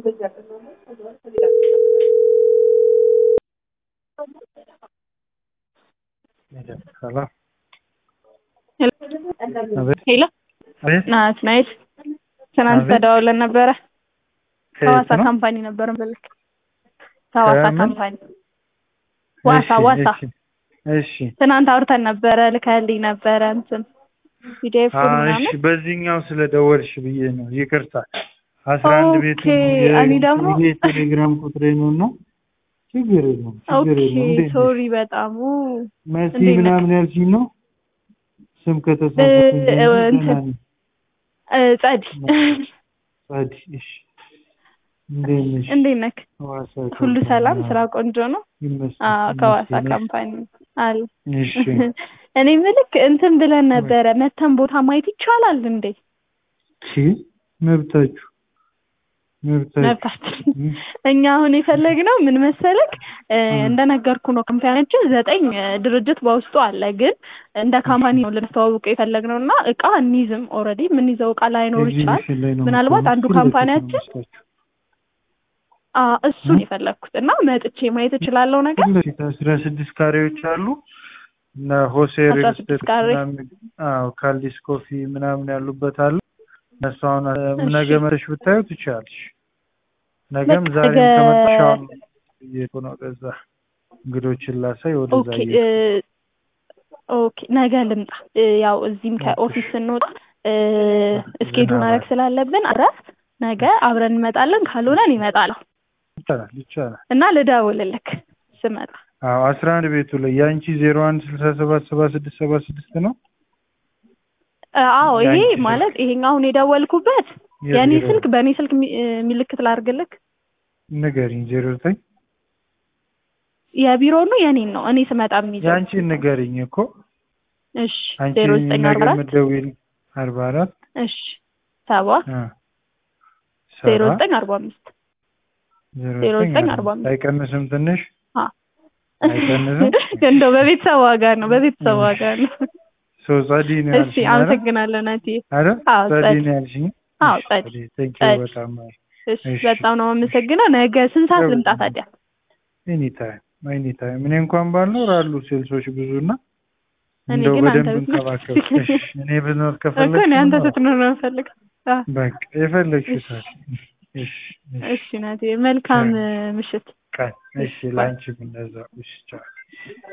Hello. ሄሎ ናት ናይት ትናንት አቤት። ተደዋውለን ነበረ። ከየት ሐዋሳ ነው? ካምፓኒ ነበር ምልክ ሐዋሳ ከምን? ካምፓኒ ዋሳ እሺ፣ ዋሳ እሺ፣ እሺ። ትናንት አውርተን ነበረ። ልከህልኝ ነበረ እንትን ፒዲኤፍ አዎ፣ እሺ። ምናምን በዚህኛው ስለደወልሽ ብዬ ነው። ይቅርታ። አስራ አንድ ቤት ኦኬ፣ እኔ ደግሞ- ቴሌግራም ቁጥሬ ነው እና ችግር የለውም ችግር ኦኬ የለውም። እንዴት ነሽ? ሶሪ በጣም ኡ፣ መሲ እንዴት ነህ? ምናምን ያልሽኝ ነው ስም ከተሳሳትኩኝ እ- እንጂ እንትን- ደህና ነኝ። እ፣ ጸዲ ጸዲ፣ እሺ። እንዴት ነሽ? እንዴት ነህ? ሐዋሳ ሁሉ ካምፓኒ፣ ሰላም? አዎ፣ ስራ ቆንጆ ነው? ይመስገን፣ አዎ ከሐዋሳ ይመስገን። ካምፓኒ አለ። እሺ እኔ ምልክ እንትን ብለን ነበረ መተን ቦታ ማየት ይቻላል እንዴ? ቺ መብታችሁ መብታችሁ መብታችን እኛ አሁን የፈለግነው ምን መሰለክ እ፣ እንደነገርኩ ነው። ካምፓኒያችን ዘጠኝ እ፣ ድርጅት በውስጡ አለ። ግን እንደ ካምፓኒ ነው ልናስተዋውቅ የፈለግነው እና እቃ እንይዝም። ኦልሬዲ የምንይዘው እቃ ላይኖር ይችላል። ኤግዚቢሽን ላይ ነው ምናልባት የምትሆነው። አንዱ ፊት ለፊት ነው ካምፓኒያችን የምወስዳችሁ። አ፣ እሱን የፈለግኩት እና መጥቼ ማየት እችላለሁ ነገር ፊት ለፊት አስራ ስድስት ካሬዎች አሉ እና ሆሴ አስራ ሪል ስድስት ስቴት ካሬ። ምናምን አዎ ካልዲስ ኮፊ ምናምን ያሉበት አሉ። እነሱ አሁን እ፣ እሺ። ነገ መተሽ ብታዩ ትችያለሽ። ነገም በቃ ዛሬም ነገ- ከመጣሽ አሁን እየሄድኩ ነው ወደዛ እንግዶችን ላሳይ ወደዛ ኦኬ እ፣ እየሄድኩ ኦኬ ነገ ልምጣ። እ፣ ያው እዚህም ከኦፊስ ስንወጣ እ፣ እስኬጁ ማድረግ ስላለብን አረፍ ነገ አብረን እንመጣለን። ካልሆነ እኔ እመጣለሁ ይቻላል ይቻላል። እና ልደውልልክ ስመጣ። አዎ አስራ አንድ ቤቱ ላይ የአንቺ ዜሮ አንድ ስልሳ ሰባት ሰባ ስድስት ሰባ ስድስት ነው እ፣ አዎ ይሄ የአንቺ ስልክ? ማለት ይሄኛው አሁን የደወልኩበት የእኔ የቢሮ ስልክ በእኔ ስልክ ሚ- እ፣ ምልክት ላድርግልክ። ንገሪኝ። ዜሮ ዘጠኝ የቢሮ ነው የኔን ነው እኔ ስመጣ የሚይዘው። የአንቺን ንገሪኝ እኮ እሺ አንቺ ዜሮ ዘጠኝ ነገ አርባ አራት የምትደውይልኝ አርባ አራት እሺ ሰባ አ፣ ዜሮ ሰባ ዘጠኝ አርባ አምስት ዜሮ ዜሮ ዘጠኝ ዘጠኝ አርባ አርባ አምስት አይቀንስም ትንሽ አ። አይቀንስም? እንደው በቤተሰብ ዋጋ ነው በቤተሰብ ዋጋ ነው። ሶ ጸዲ ነው እሺ ያልሽኝ አይደል? አመሰግናለሁ ናቲ። አይደል? አዎ ጸዲ ጸዲ ነው ያልሽኝ? አዎ እሺ፣ ጸዲ ቴንክ ዩ ጸዲ። በጣም አይ እሺ እሺ። በጣም ነው የማመሰግነው። ነገ ስንት ሰዓት ደውል። ልምጣ ታዲያ? ኤኒ ታይም ኤኒ ታይም። እኔ እንኳን ባልኖር አሉ ሴልሶች ብዙና እኔ እንደው ግን አንተ በደንብ ብትኖር እንከባከብ። እሺ፣ እኔ ብኖር እኮ እኔ ከፈለግሽ አንተ ብኖር ስትኖር ነው የምፈልግ። አዎ በቃ የፈለግሽው ታዲያ። እሺ እሺ እሺ ናቲ መልካም እ፣ ምሽት። ቀን እሺ፣ ላንቺም እንደዛው። እሺ ቻው።